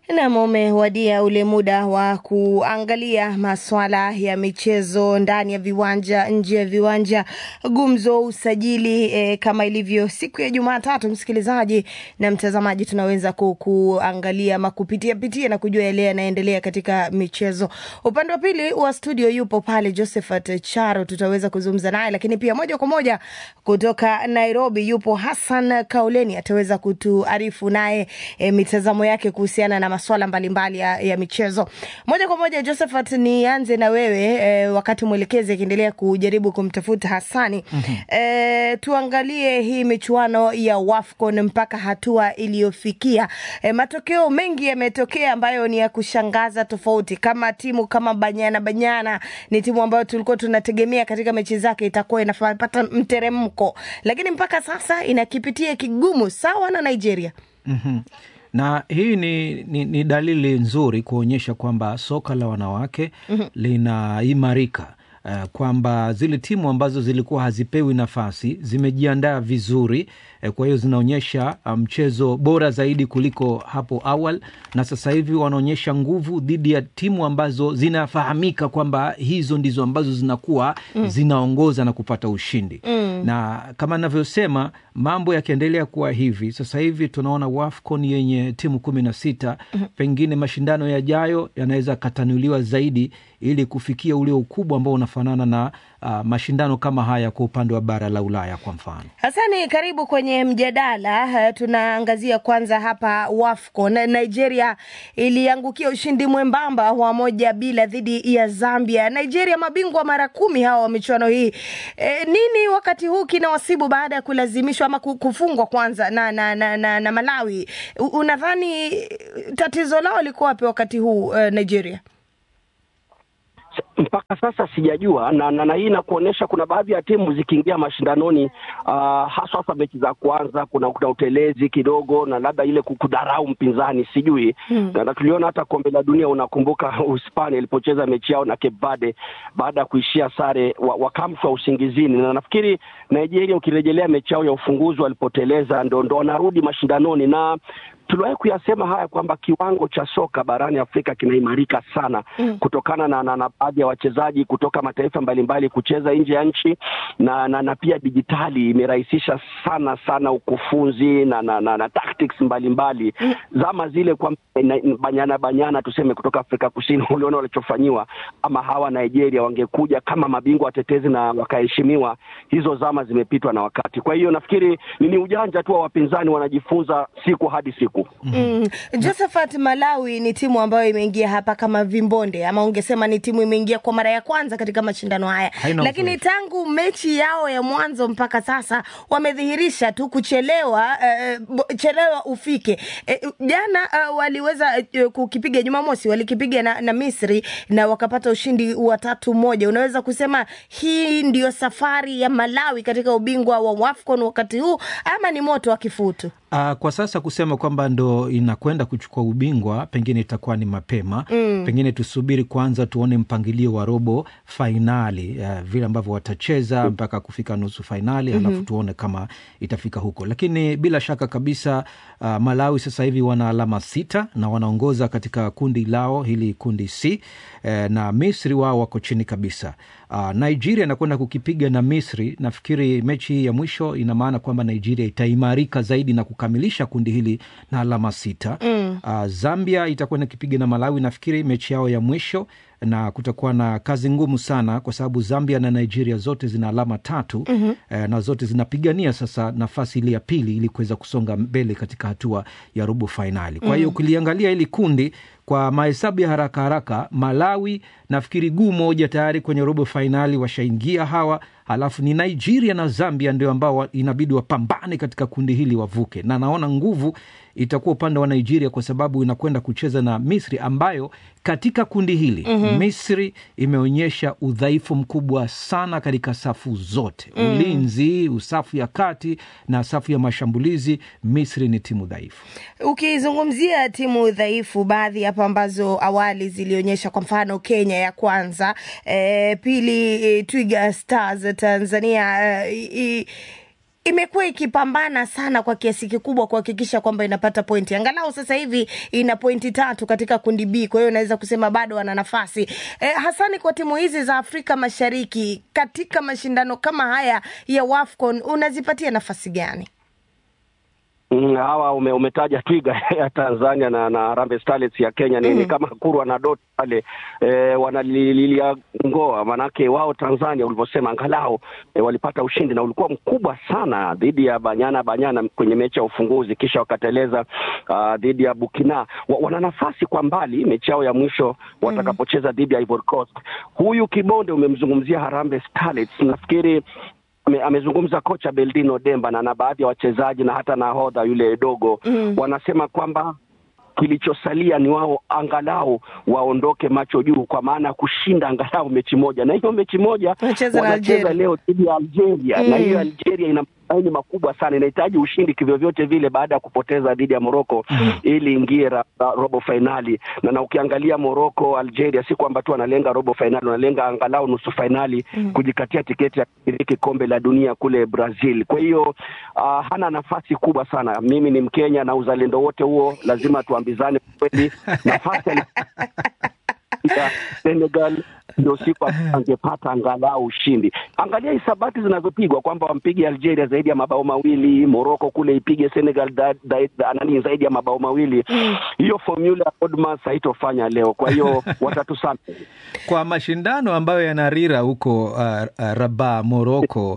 Nam, umewadia ule muda wa kuangalia maswala ya michezo ndani ya viwanja, nje ya viwanja, gumzo, usajili e, kama ilivyo siku ya Jumatatu, msikilizaji na mtazamaji, tunaweza ku, kuangalia ama kupitia pitia na kujua yale yanaendelea katika michezo. Upande wa pili wa studio yupo pale Josephat Charo, tutaweza kuzungumza naye, lakini pia moja kwa moja kutoka Nairobi yupo Hassan Kauleni, ataweza kutuarifu naye e, mitazamo yake kuhusiana na maswala mbalimbali ya, ya michezo. Moja kwa moja, Josephat, nianze na wewe e, wakati mwelekezi akiendelea kujaribu kumtafuta Hassani. mm-hmm. E, tuangalie hii michuano ya WAFCON mpaka hatua iliyofikia. E, matokeo mengi yametokea ambayo ni ya kushangaza tofauti, kama timu kama Banyana Banyana ni timu ambayo tulikuwa tunategemea katika mechi zake itakuwa inapata mteremko, lakini mpaka sasa inakipitia kigumu sawa na Nigeria. mm-hmm na hii ni, ni, ni dalili nzuri kuonyesha kwamba soka la wanawake mm-hmm. linaimarika uh, kwamba zile timu ambazo zilikuwa hazipewi nafasi zimejiandaa vizuri uh, kwa hiyo zinaonyesha mchezo um, bora zaidi kuliko hapo awali, na sasa hivi wanaonyesha nguvu dhidi ya timu ambazo zinafahamika kwamba hizo ndizo ambazo zinakuwa mm. zinaongoza na kupata ushindi mm. na kama navyosema mambo yakiendelea kuwa hivi sasa hivi tunaona WAFCON yenye timu kumi na sita mm-hmm. pengine mashindano yajayo yanaweza katanuliwa zaidi ili kufikia ule ukubwa ambao unafanana na uh, mashindano kama haya kwa upande wa bara la Ulaya kwa mfano. Hasani, karibu kwenye mjadala. Uh, tunaangazia kwanza hapa WAFCON. Nigeria iliangukia ushindi mwembamba wa moja bila dhidi ya Zambia. Nigeria mabingwa mara kumi hawa wa michuano hii. E, nini wakati huu kinawasibu baada ya kulazimishwa ama kufungwa kwanza na, na, na, na, na Malawi? Unadhani tatizo lao liko wapi wakati huu uh, Nigeria? mpaka sasa sijajua na, na, na hii inakuonyesha kuna baadhi ya timu zikiingia mashindanoni uh, haswa hasa mechi za kwanza kuna, kuna utelezi kidogo na labda ile kudharau mpinzani sijui hmm. na, na tuliona hata kombe la dunia unakumbuka Uhispania ilipocheza mechi yao na Cape Verde baada ya kuishia sare wakamfwa wa usingizini na nafikiri Nigeria ukirejelea mechi yao ya ufunguzi walipoteleza ndo, ndo wanarudi mashindanoni na tuliwahi kuyasema haya kwamba kiwango cha soka barani Afrika kinaimarika sana mm. kutokana na, na, na baadhi ya wachezaji kutoka mataifa mbalimbali kucheza nje ya nchi na, na, na pia dijitali imerahisisha sana sana ukufunzi na, na, na, na tactics mbalimbali mm. zama zile kwa banyana banyana tuseme kutoka Afrika Kusini uliona walichofanyiwa, ama hawa Nigeria wangekuja kama mabingwa watetezi na wakaheshimiwa, hizo zama zimepitwa na wakati. Kwa hiyo nafikiri ni ujanja tu wa wapinzani, wanajifunza siku hadi siku. Mm. Josephat, Malawi ni timu ambayo imeingia hapa kama vimbonde, ama ungesema ni timu imeingia kwa mara ya kwanza katika mashindano haya, lakini uzoefu. tangu mechi yao ya mwanzo mpaka sasa wamedhihirisha tu kuchelewa, uh, chelewa ufike. Jana uh, waliweza uh, kukipiga Jumamosi, walikipiga na, na Misri na wakapata ushindi wa tatu moja. Unaweza kusema hii ndio safari ya Malawi katika ubingwa wa WAFCON wakati huu ama ni moto wa kifutu? Uh, kwa sasa kusema kwamba ndo inakwenda kuchukua ubingwa pengine itakuwa ni mapema mm. Pengine tusubiri kwanza tuone mpangilio wa robo fainali uh, vile ambavyo watacheza mm. mpaka kufika nusu fainali mm-hmm. Halafu tuone kama itafika huko, lakini bila shaka kabisa uh, Malawi sasa hivi wana alama sita na wanaongoza katika kundi lao hili kundi C uh, na Misri wao wako chini kabisa. Uh, Nigeria inakwenda kukipiga na Misri. Nafikiri mechi hii ya mwisho ina maana kwamba Nigeria itaimarika zaidi na kukamilisha kundi hili na alama sita. Mm. Uh, Zambia itakwenda kipiga na Malawi, nafikiri mechi yao ya mwisho na kutakuwa na kazi ngumu sana kwa sababu Zambia na Nigeria zote zina alama tatu mm-hmm. eh, na zote zinapigania sasa nafasi ile ya pili ili kuweza kusonga mbele katika hatua ya robo fainali. Kwa hiyo mm-hmm. ukiliangalia hili kundi kwa mahesabu ya haraka haraka, Malawi nafikiri guu moja tayari kwenye robo fainali washaingia hawa, halafu ni Nigeria na Zambia ndio ambao inabidi wapambane katika kundi hili wavuke, na naona nguvu itakuwa upande wa Nigeria kwa sababu inakwenda kucheza na Misri ambayo katika kundi hili mm-hmm. Misri imeonyesha udhaifu mkubwa sana katika safu zote mm. Ulinzi, safu ya kati na safu ya mashambulizi. Misri ni timu dhaifu. Ukizungumzia timu dhaifu, baadhi hapa ambazo awali zilionyesha, kwa mfano Kenya ya kwanza, e, pili e, Twiga Stars Tanzania e, imekuwa ikipambana sana kwa kiasi kikubwa kuhakikisha kwamba inapata pointi. Angalau sasa hivi ina pointi tatu katika kundi B, kwa hiyo unaweza kusema bado wana nafasi e, hasani kwa timu hizi za Afrika Mashariki katika mashindano kama haya ya WAFCON unazipatia nafasi gani? Mm, hawa ume, umetaja Twiga ya Tanzania na na Harambee Starlets ya Kenya ni, mm. ni kama kurwa na dot pale e, wanalilia ngoa, manake wao Tanzania ulivyosema, angalau e, walipata ushindi na ulikuwa mkubwa sana dhidi ya Banyana Banyana kwenye mechi ya ufunguzi, kisha wakateleza uh, dhidi ya Burkina. Wa, wana nafasi kwa mbali mechi yao ya mwisho watakapocheza dhidi ya Ivory Coast. Huyu Kibonde umemzungumzia Harambee Starlets, nafikiri ame, amezungumza kocha Beldino Demba na na baadhi ya wachezaji na hata nahodha yule dogo mm. wanasema kwamba kilichosalia ni wao angalau waondoke macho juu, kwa maana ya kushinda angalau mechi moja, na hiyo mechi moja wanacheza leo dhidi ya Algeria mm. na hiyo Algeria ina matumaini makubwa sana, inahitaji ushindi kivyovyote vile baada ya kupoteza dhidi ya Moroko mm. ili ingie robo fainali na, na ukiangalia Moroko Algeria, si kwamba tu wanalenga robo fainali, wanalenga angalau nusu fainali mm. kujikatia tiketi ya kushiriki kombe la dunia kule Brazil. Kwa hiyo uh, hana nafasi kubwa sana. Mimi ni Mkenya na uzalendo wote huo lazima tuambizane kweli, nafasi ya Senegal ndio siku angepata angalau ushindi. Angalia hisabati zinazopigwa kwamba wampige Algeria zaidi ya mabao mawili, Morocco kule ipige Senegal da, da, da, nani zaidi ya mabao mawili. Hiyo formula ya Odmas haitofanya leo, kwa hiyo watatusana kwa mashindano ambayo yanarira huko uh, uh, Rabat Morocco,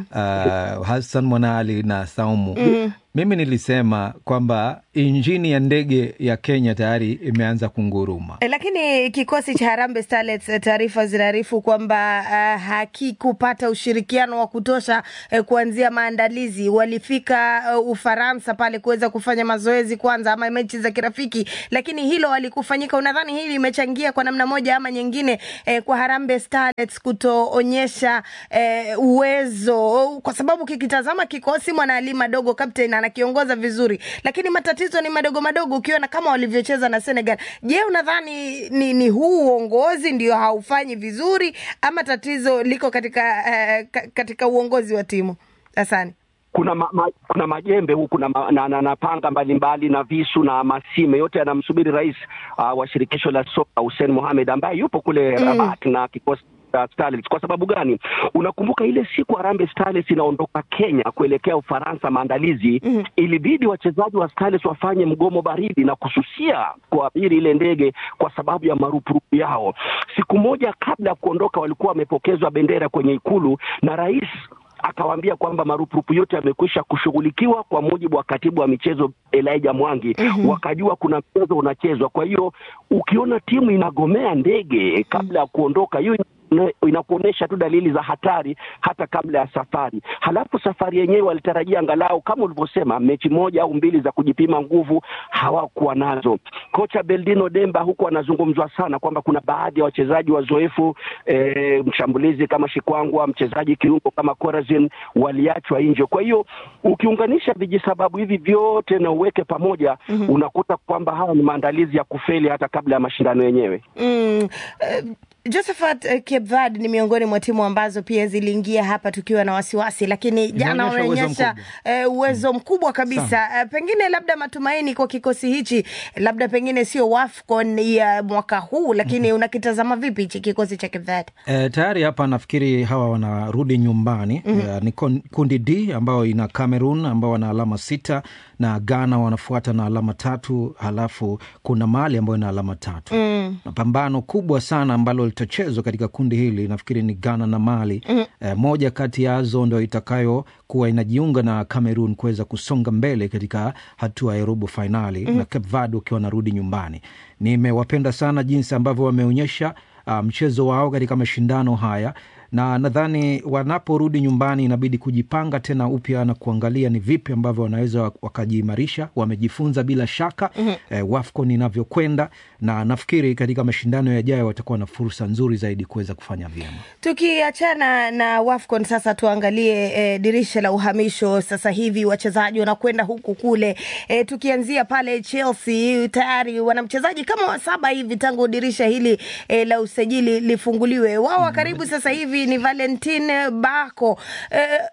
uh, Hassan Mwanali na Saumu mm. Mimi nilisema kwamba injini ya ndege ya Kenya tayari imeanza kunguruma, e, lakini kikosi cha Harambee Starlets taarifa zinaarifu kwamba uh, hakikupata ushirikiano wa kutosha uh, kuanzia maandalizi. Walifika uh, Ufaransa pale kuweza kufanya mazoezi kwanza, ama mechi za kirafiki, lakini hilo halikufanyika. Unadhani hili limechangia kwa namna moja ama nyingine uh, kwa Harambee Starlets kutoonyesha uh, uwezo, kwa sababu kikitazama kikosi Mwanaali Madogo captain anakiongoza vizuri, lakini matatizo ni madogo madogo, ukiona kama walivyocheza na Senegal. Je, unadhani ni, ni huu uongozi ndio haufanyi vizuri ama tatizo liko katika uh, katika uongozi wa timu? Asante. Kuna ma, ma, kuna majembe huku na, na, na, na panga mbalimbali na visu na masime yote yanamsubiri rais uh, wa shirikisho la soka Hussein Mohamed ambaye yupo kule mm. Rabat na kikosi Starlets. Kwa sababu gani? Unakumbuka ile siku Harambee Starlets inaondoka Kenya kuelekea Ufaransa maandalizi, mm. ilibidi wachezaji wa Starlets wafanye mgomo baridi na kususia kuabiri ile ndege kwa sababu ya marupurupu yao. Siku moja kabla ya kuondoka, walikuwa wamepokezwa bendera kwenye ikulu na rais akawaambia kwamba marupurupu yote yamekwisha kushughulikiwa kwa mujibu wa katibu wa michezo Elijah Mwangi. mm -hmm. Wakajua kuna mchezo unachezwa. Kwa hiyo ukiona timu inagomea ndege kabla ya kuondoka, hiyo inakuonyesha tu dalili za hatari hata kabla ya safari. Halafu safari yenyewe walitarajia angalau kama ulivyosema, mechi moja au mbili za kujipima nguvu, hawakuwa nazo. Kocha Beldino Demba huku anazungumzwa sana kwamba kuna baadhi ya wachezaji wazoefu e, mshambulizi kama Shikwangwa, mchezaji kiungo kama Corazin waliachwa nje. Kwa hiyo ukiunganisha vijisababu hivi vyote na uweke pamoja, mm -hmm. unakuta kwamba haya ni maandalizi ya kufeli hata kabla ya mashindano yenyewe. mm, uh... Josephat, uh, Cape Verde ni miongoni mwa timu ambazo pia ziliingia hapa tukiwa na wasiwasi, lakini jana wameonyesha uh, uwezo mkubwa kabisa. Uh, pengine labda matumaini kwa kikosi hichi, labda pengine sio WAFCON ya mwaka huu, lakini mm -hmm. unakitazama vipi hichi kikosi cha Cape Verde? Uh, tayari hapa nafikiri hawa wanarudi nyumbani. mm -hmm. Uh, ni kundi D ambayo ina Cameroon ambao wana alama sita na Ghana wanafuata na alama tatu, halafu kuna Mali ambayo ina alama tatu. mm. na pambano kubwa sana ambalo litachezwa katika kundi hili nafikiri ni Ghana na Mali. mm. E, moja kati yazo ndo itakayokuwa inajiunga na Cameroon kuweza kusonga mbele katika hatua ya robo fainali. mm. na Cape Verde ukiwa wanarudi nyumbani. Nimewapenda sana jinsi ambavyo wameonyesha uh, mchezo wao katika mashindano haya na nadhani wanaporudi nyumbani inabidi kujipanga tena upya na kuangalia ni vipi ambavyo wanaweza wakajiimarisha. Wamejifunza bila shaka mm -hmm. eh, WAFCON inavyokwenda, na nafikiri katika mashindano yajayo watakuwa na fursa nzuri zaidi kuweza kufanya vyema. Tukiachana na WAFCON sasa, tuangalie eh, dirisha la uhamisho. Sasa hivi wachezaji wanakwenda huku kule, eh, tukianzia pale Chelsea tayari wana mchezaji kama wa saba hivi tangu dirisha hili eh, la usajili lifunguliwe. Wao wa karibu sasa hivi ni Valentin Bako. Eh,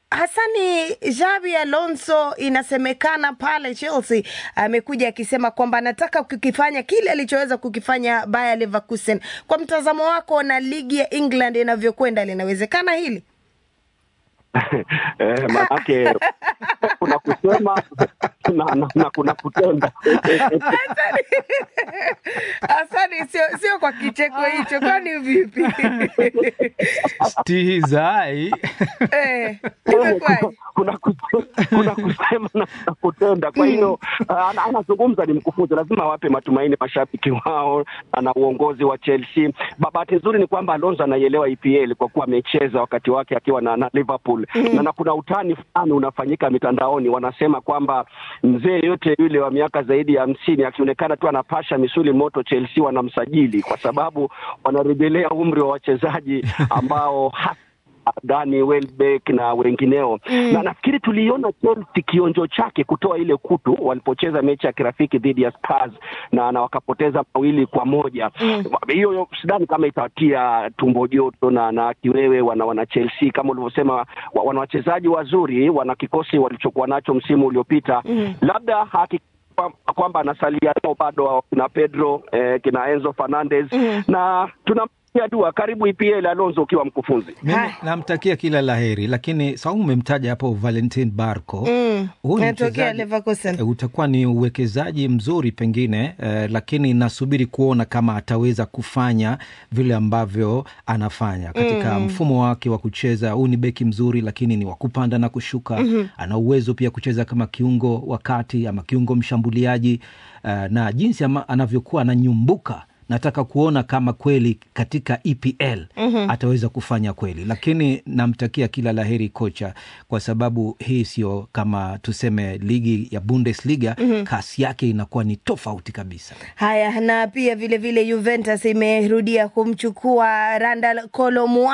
Hasani Xabi Alonso inasemekana pale Chelsea amekuja akisema kwamba anataka kukifanya kile alichoweza kukifanya Bayer Leverkusen. Kwa mtazamo wako na ligi ya England inavyokwenda, linawezekana hili? eh, manake kuna kusema na, na, na kuna kutenda Hasani, sio sio kwa kicheko hicho, kwani vipi? stihizai eh, imekwaje? kuna, kuse- kuna kusema na kuna kutenda. Kwa hiyo ah, ana- anazungumza ni mkufunzi, lazima awape matumaini mashabiki wao na- na uongozi wa Chelsea. Ba- Bahati nzuri ni kwamba Alonso anaielewa EPL kwa kuwa amecheza wakati wake akiwa na, na Liverpool na, na kuna utani fulani unafanyika mitandaoni, wanasema kwamba mzee yote yule wa miaka zaidi ya hamsini akionekana tu anapasha misuli moto, Chelsea wanamsajili kwa sababu wanarejelea umri wa wachezaji ambao hasa Dani Welbeck na wengineo mm. na nafikiri tuliona Chelsea kionjo chake kutoa ile kutu walipocheza mechi ya kirafiki dhidi ya Spurs na, na wakapoteza mawili kwa moja hiyo mm. sidhani kama itawatia tumbo joto na, na kiwewe wana, wana Chelsea kama ulivyosema wa- wana wachezaji wazuri wana kikosi walichokuwa nacho msimu uliopita mm. labda haki kwa- kwamba anasalia nao bado kina Pedro eh, kina Enzo Fernandez mm. na tunamtia dua karibu EPL Alonso ukiwa mkufunzi mimi Hai. namtakia kila laheri, lakini Saumu umemtaja hapo Valentin Barco Mm, Huyu ni anatokea mchezaji- Leverkusen. eh, utakuwa ni uwekezaji mzuri pengine eh, lakini nasubiri kuona kama ataweza kufanya vile ambavyo anafanya katika mfumo wake wa kucheza. Huu ni beki mzuri, lakini ni wa kupanda na kushuka. Ana uwezo pia kucheza kama kiungo wa kati ama kiungo mshambuliaji eh, na jinsi ama, anavyokuwa ananyumbuka nataka kuona kama kweli katika EPL ataweza kufanya kweli, lakini namtakia kila laheri kocha, kwa sababu hii sio kama tuseme ligi ya Bundesliga. Kasi yake inakuwa ni tofauti kabisa. Haya, na pia vile vile Juventus imerudia kumchukua Randal Kolo